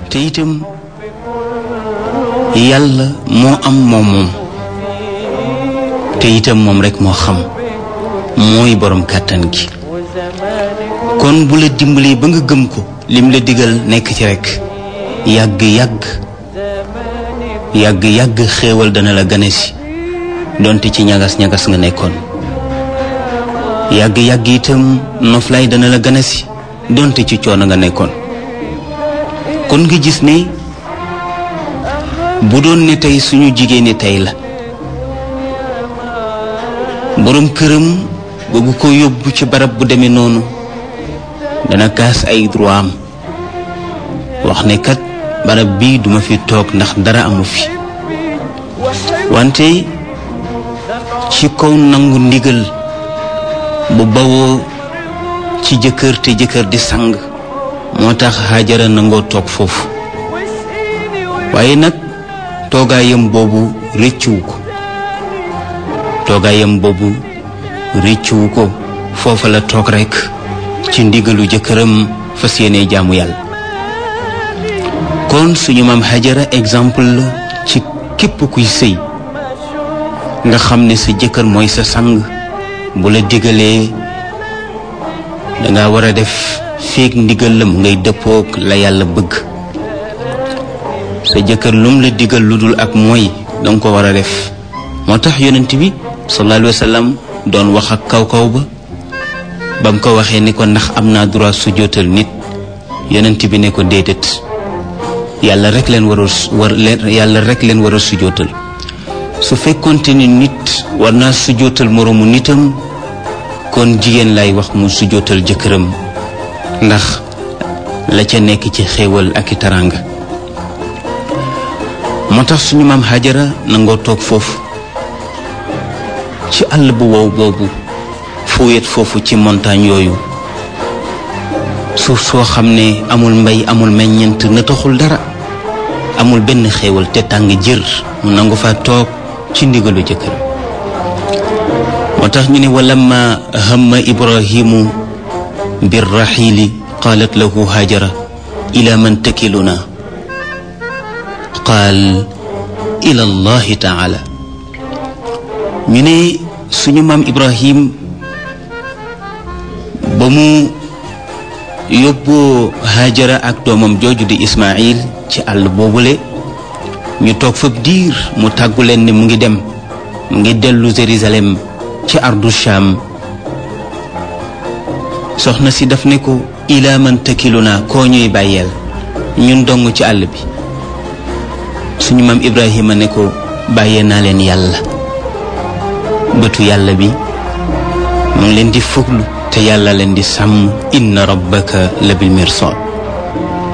te itam yàlla moo am moom moom te itam moom rekk moo xam mooy boroom kàttan gi kon bu la dimbalee ba nga gëm ko lim la digal nekk ci rekk yàgg yàgg yàgg yàgg xéewal dana la gane si donte ci ñagas ñagas nga nekkoon yàgg yàgg itam noflaay dana la gane si donte ci coono nga nekkoon kon nga gis ne bu doon ne tey suñu jigéen ñi tey la boroom këram bëgg ko yóbbu ci barab bu demee noonu dana kaas ay droit am wax ne kat barab bii duma fi toog ndax dara amu fi wante ci kaw nangu ndigal bu bawoo ci jëkkër te jëkkër di sang moo tax Hajara nangoo toog foofu waaye nag toogaayam boobu rëccuwu ko toogaayam boobu rëccuwu ko foofa la toog rekk ci ndigalu jëkkëram fas yéene jaamu yàlla kon suñu maam Hajara exemple la ci képp kuy sëy nga xam ne sa jëkkër mooy sa sang bu la digalee danga war a def feek ndigal la mu ngay dëppook la yàlla bëgg sa jëkkër lum la digal lu dul ak mooy danga ko war a def moo tax yonent bi sallallahu alayhi wa sallam doon wax ak kaw kaw ba ba mu ko waxee ni ko ndax am naa droit sujjóotal nit yonent bi ne ko déedéet yàlla rek leen war a war leen yàlla rek leen war a sujjóotal su fekkonte ni nit war naa sujjóotal moroomu nitam kon jigéen lay wax mu sujjóotal jëkkëram ndax la ca nekk ci xéewal ak i taraanga moo tax suñu maam Hajara nangoo toog foofu ci àll bu wow boobu fu wet foofu ci montagne yooyu suuf soo xam ne amul mbay amul meññeent na taxul dara amul benn xéewal te tàng jër mu nangu fa toog ci ndigalu jëkkër moo tax ñu ne walamma hamma ibrahimu birraxiili qaalat lahu hajara ila man takiluna qaal ila allahi taala ñu ne suñu maam ibrahim ba mu yóbboo hajara ak doomam jooju di ismail ci àll boobule ñu toog fab diir mu tàggu leen ne mu ngi dem mu ngi dellu Jérusalem ci ardu Sham soxna si daf ne ko ilaa man takiluna koo ñuy bàyyeel ñun dong ci àll bi suñu maam Ibrahima ne ko bàyyee naa leen yàlla bëtu yàlla bi mu ngi leen di fuglu te yàlla leen di sàmm inna rabbaka la bil mirsad